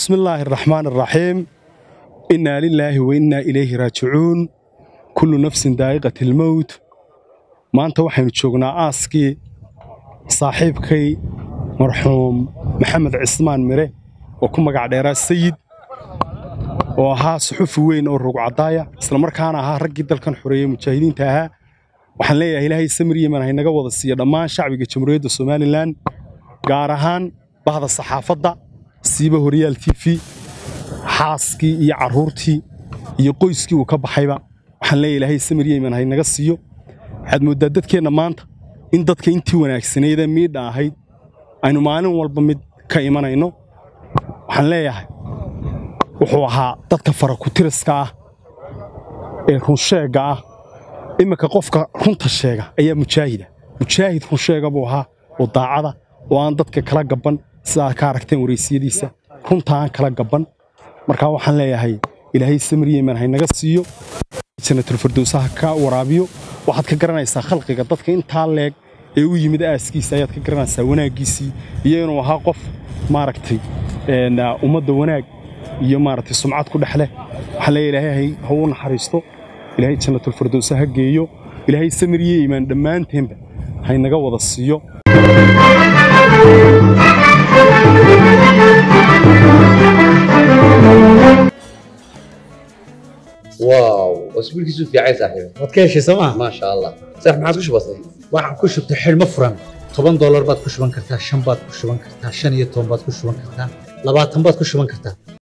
bismi illaahi araxmaan araxiim innaa lilaahi wa innaa ilayhi raajicuun kullu nafsin daa'iqat ilmowt maanta waxaynu joognaa aaskii saaxiibkay marxuum maxamed cismaan mire oo ku magac dheeraa sayid oo ahaa suxufi weyn oo rugcadaaya islamarkaana ahaa raggii dalkan xoreeyey mujaahidiinta ahaa waxaan leeyahay ilaahay samir yeman haynaga wada siiya dhammaan shacbiga jamhuuriyadda somalilan gaar ahaan bahda saxaafadda siiba horyaal t v xaaskii iyo carruurtii iyo qoyskii uu ka baxayba waxaan leeyahay ilaahay samir yeman haynaga siiyo waxaad mooddaa dadkeenna maanta in dadka intii wanaagsanaydee miidha ahayd aynu maalin walba mid ka imanayno waxaan leeyahay wuxuu ahaa dadka farakutiriska ah ee runsheegga ah imminka qofka runta sheega ayaa mujaahida mujaahid runsheega buu ahaa oo daacada oo aan dadka kala gabban sidaad ka aragteen waraysiyadiisa runta aan kala gabban markaa waxaan leeyahay ilaahay samir yeman haynaga siiyo janatulfirdowsaha ka waraabiyo waxaad ka garanaysaa khalqiga dadka intaa leeg ee u yimid aaskiisa ayaad ka garanaysaa wanaaggiisii iyo inuu ahaa qof maaragtay ummadda wanaag iyo maaragtay sumcad ku dhex leh waxaan leeyahay ilaahay ha u naxariisto ilaahay jannatulfirdowsa ha geeyo ilaahay samir iyo iimaan dhammaanteenba haynaga wada siiyo واو اسبوعك في عايز صاحبي waad ka heshay sooma ما شاء الله صح ما عاد كش بسيط waxaan ku shubtay xidhmo furan toban doolar baad ku shuban kartaa shan baad ku shuban kartaa shan iyo toban baad ku shuban kartaa labaatan baad ku shuban kartaa